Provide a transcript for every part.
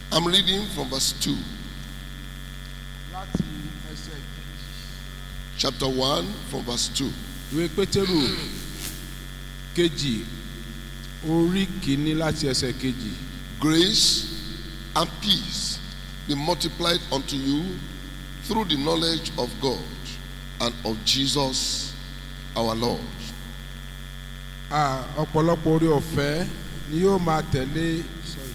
I'm reading from verse 2, láti ẹsẹ̀ chapter 1, from verse 2. ìwé pétérù kejì orí kìíní láti ẹsẹ̀ kejì Grace and peace be multiplied unto you through the knowledge of God and of Jesus our Lord. Ah, ọ̀pọ̀lọpọ̀ orí ọ̀fẹ́ ni yóò máa tẹ̀lé sorry,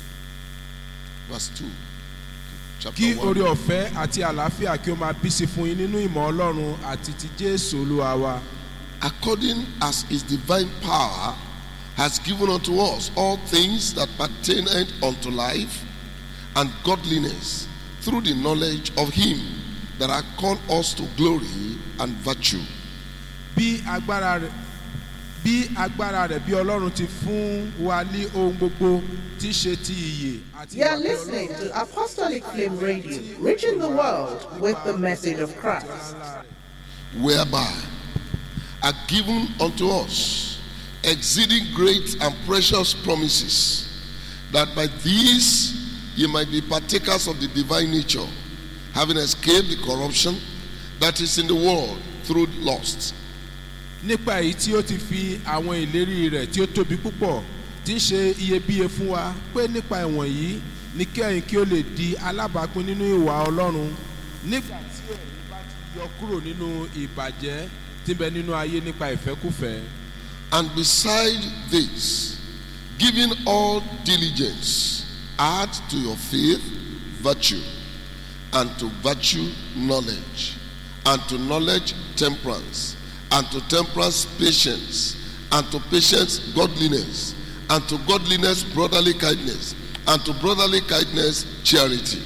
Verse 2. Chapter kí 1. orí ọ̀fẹ́ àti àlàáfíà kí ó máa bí sí fún yín nínú ìmọ̀ ọlọ́run àti ti jésù olúwa wa according as his divine power has given unto us all things that pertain unto life and godliness through the knowledge of him that hath called us to glory and virtue bí agbára rẹ̀ bí agbára rẹ̀ bí ọlọ́run ti fún wa ní ohun gbogbo tí í ṣe ti ìyè àti You are ìwà bí listening Ọlọ́run to Apostolic Flame Radio, reaching the world with the message of Christ. whereby are given unto us exceeding great and precious promises that by these ye might be partakers of the divine nature having escaped the corruption that is in the world through lust nípa èyí tí ó ti fi àwọn ìlérí rẹ̀ tí ó tóbi púpọ̀ tí ń ṣe iyebíye fún wa pé nípa ìwọ̀n yìí ní kẹ́yìn kí ó lè di alábàápín nínú ìwà ọlọ́run nígbà tí ẹ̀yin bá ti yọ kúrò nínú ìbàjẹ́ tí ń bẹ nínú ayé nípa ìfẹ́kùfẹ́. And beside this, giving all diligence, add to your faith virtue, and to virtue knowledge, and to knowledge temperance, and to temperance patience, and to patience godliness, and to godliness brotherly kindness, and to brotherly kindness charity.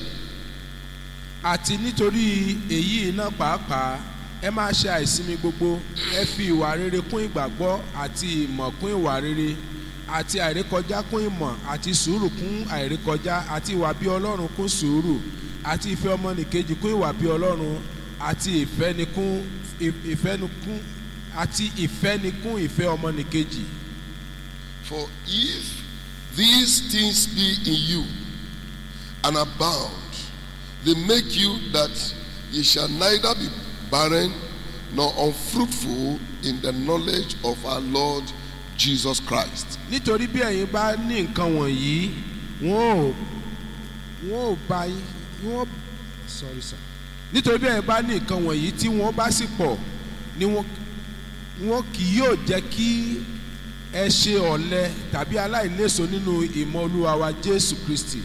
àti nítorí èyí náà pàápàá ẹ máa ṣe àìsinmi gbogbo ẹ fi ìwà rere kún ìgbàgbọ́ àti ìmọ̀ kún ìwà rere àti àìrékọjá kún ìmọ̀ àti sùúrù kún àìrékọjá àti ìwà bí ọlọ́run kún sùúrù àti ìfẹ́ ọmọnìkejì kún ìwà bí ọlọ́run àti ìfẹ́nikún ìfẹ́nikún àti ìfẹ́nikún ìfẹ́ ọmọnìkejì. For if these things be in you and abound, they make you that ye shall neither be barren nor unfruitful in the knowledge of our Lord Jesus Christ. nítorí bí ẹ̀yin bá ní nǹkan wọ̀nyí wọ́n ò wọ́n ò bá yín wọ́n sorry sir nítorí bí ẹ̀yin bá ní nǹkan wọ̀nyí tí wọ́n bá sì pọ̀ ni wọ́n wọ́n kì yóò jẹ́ kí ẹ ṣe ọ̀lẹ tàbí aláìléso nínú ìmọ̀ olúwa wa jésù kristi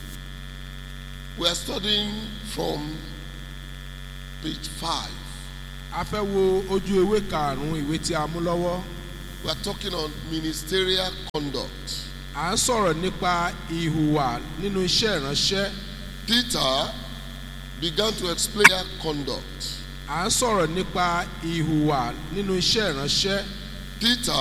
We are studying from page 5. a fẹ́ wo ojú ewé karùn-ún ìwé tí a mú lọ́wọ́ We are talking on ministerial conduct. à ń sọ̀rọ̀ nípa ìhùwà nínú iṣẹ́ ìránṣẹ́ Peter began to explain their conduct. à ń sọ̀rọ̀ nípa ìhùwà nínú iṣẹ́ ìránṣẹ́ Peter